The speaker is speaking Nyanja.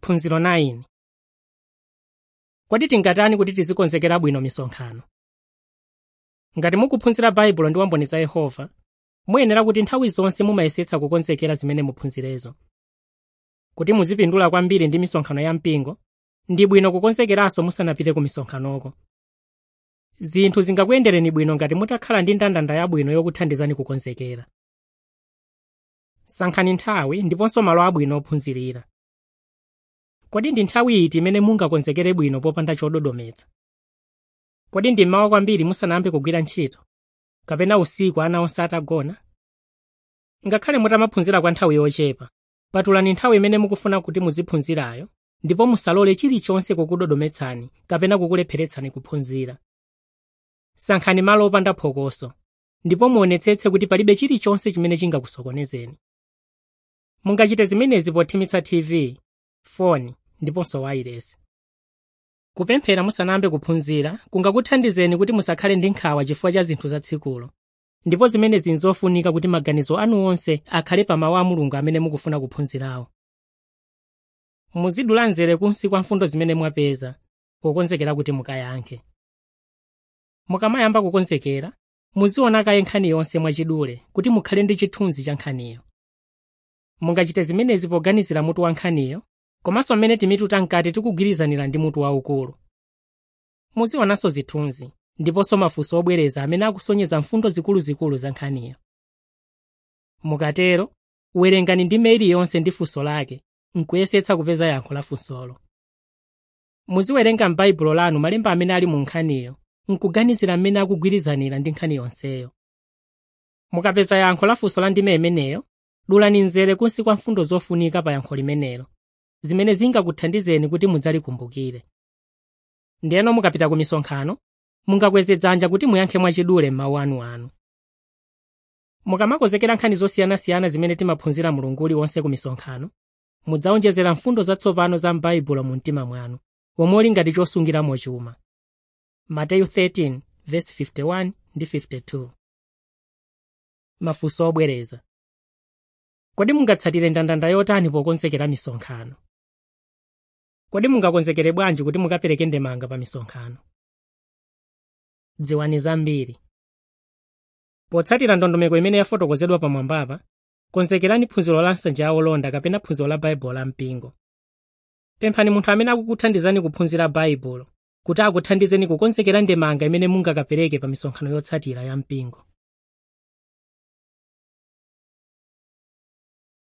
phunziro 9 kodi tingatani kuti tizikonzekera bwino misonkhano ngati mukuphunzira baibulo ndi wamboni za yehova muyenera kuti nthawi zonse mumayesetsa kukonzekera zimene muphunzirezo kuti muzipindula kwambiri ndi misonkhano ya mpingo ndi bwino kukonzekeranso musanapite ku misonkhanoko zinthu zingakuyendereni bwino ngati mutakhala ndi ndandanda yabwino yokuthandizani kukonzekera sankhani nthawi ndiponso malo abwino ophunzirira kodi ndi nthawi iti imene mungakonzekere bwino popanda chododometsa kodi ndi mmawa kwambiri musanayambe kugwira ntchito kapena usiku ana onse atagona ngakhale mutamaphunzira kwa nthawi yochepa patulani nthawi imene mukufuna kuti muziphunzirayo ndipo musalole chilichonse kukudodometsani kapena kukulepheretsani kuphunzira sankhani malo opanda phokoso ndipo muonetsetse kuti palibe chilichonse chimene chingakusokonezeni mungachite zimenezi pothimitsa tv foni ndiponso wailesi kupemphera musanayambe kuphunzira kungakuthandizeni kuti musakhale ndi nkhawa chifukwa cha zinthu za tsikulo ndipo zimenezi nzofunika kuti maganizo anu onse akhale pa mawu a mulungu amene mukufuna kuphunzirawo muzidula nzere kunsi kwa mfundo zimene mwapeza pokonzekera kuti mukayankhe mukamayamba kukonzekera muziona kaye nkhani yonse mwachidule kuti mukhale ndi chithunzi cha nkhaniyo mungachite zimenezi poganizira mutu wa nkhaniyo komanso mmene timitu tamkati tikugwirizanira ndi mutu waukulu muzionanso zithunzi ndiponso mafunso obwereza amene akusonyeza mfundo zikuluzikulu za nkhaniyo mukatero werengani ndime iliyonse ndi funso lake nkuyesetsa kupeza yankho la funsolo muziwerenga m'baibulo lanu malemba amene ali mu nkhaniyo nkuganizira mmene akugwirizanira ndi nkhani yonseyo mukapeza yankho la funso la ndime imeneyo dulani nzere kunsi kwa mfundo zofunika pa yankho limenelo zimene zingakuthandizeni kuti mudzalikumbukire ndiyeno mukapita ku misonkhano mungakweze dzanja kuti muyankhe mwachidule m'mawu anuanu mukamakonzekera nkhani zosiyanasiyana zimene timaphunzira mulungu uliwonse ku misonkhano mudzawonjezera mfundo zatsopano za m'baibulo mu mtima mwanu womwe uli ngati chosungiramo chuma mateyu 13 verse 51 ndi 52 mafunso obwereza kodi mungatsatire ndandanda yotani pokonzekera misonkhano kodi mungakonzekere bwanji kuti mukapereke ndemanga pa misonkhano dziwani zambiri potsatira ndondomeko imene yafotokozedwa pamwambapa konzekerani phunziro la nsanja ya olonda kapena phunziro la baibulo la mpingo pemphani munthu amene akukuthandizani kuphunzira baibulo kuti akuthandizeni kukonzekera ndemanga imene mungakapereke pa misonkhano yotsatira ya mpingo